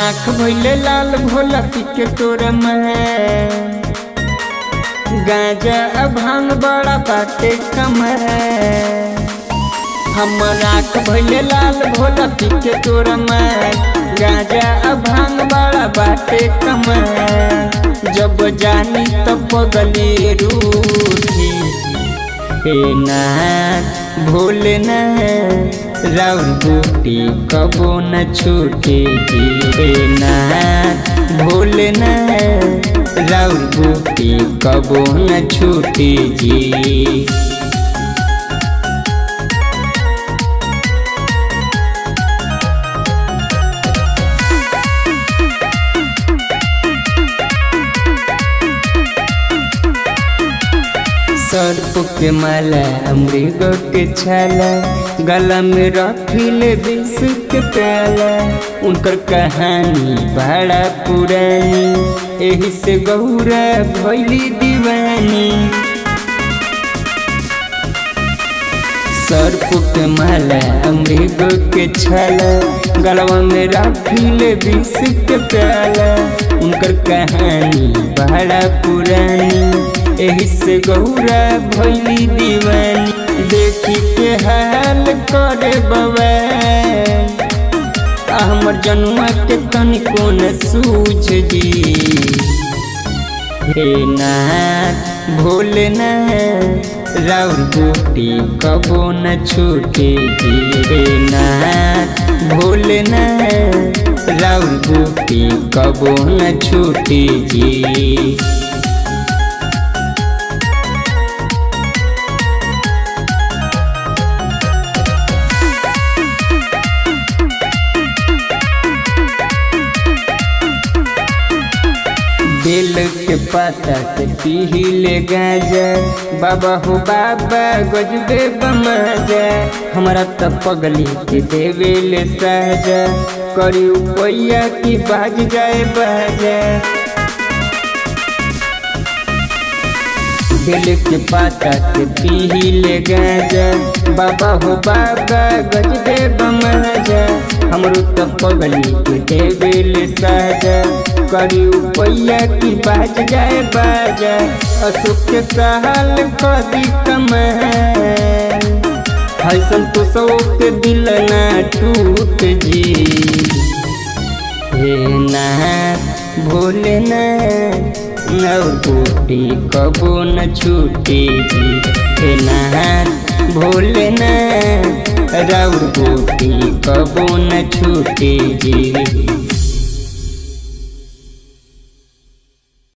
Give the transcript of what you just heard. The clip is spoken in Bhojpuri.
आँख भइले लाल भोला पिके तोर मैं गांजा भांग बड़ा बाटे कमर हमर आँख भइले लाल भोला पिके तोर मैं गांजा भांग बड़ा बाटे कमर जब जानी तब पगली रूठी हे नाथ भोलेनाथ राउर बूटी कबो न छूटे जी हे नाथ भोलेनाथ राउर बूटी कबो न छूटे जी सर्प के माला मृग के छाला गला में रखिल विष के प्याला उनकर कहानी बड़ा पुरानी एही से गौरा भैली दीवानी सर्प के माला मृग के छाला गलवा में रखिल विष के प्याला उनकर कहानी बड़ा पुरानी एही से गौरा भैली दीवानी देखी के हाल करे बवाल हमर जनुआ के तनिको न सूझ जी हे नाथ भोलेनाथ राउर बूटी कबो न छूटे जी हे नाथ भोलेनाथ राउर बूटी कबो न छूटे जी बेल के पाता से पीले गाजा बाबा हो बाबा गजबे बमाजा हमारा त पगली के देवेले साजा करी पैया की बाज जाए बाजा बेल के पाता से पीले गाजा बाबा हो बाबा गजबे बमाजा हमरो त पगली के देवेले साजा करी पैया की बाज जाए बाजा अशोक के सहल कदी कमाल हसन तो सौ के दिल ना टूट जी हे नाथ भोलेनाथ और बूटी कबो न छूटे जी हे नाथ भोलेनाथ राउर बूटी कबो न छूटे जी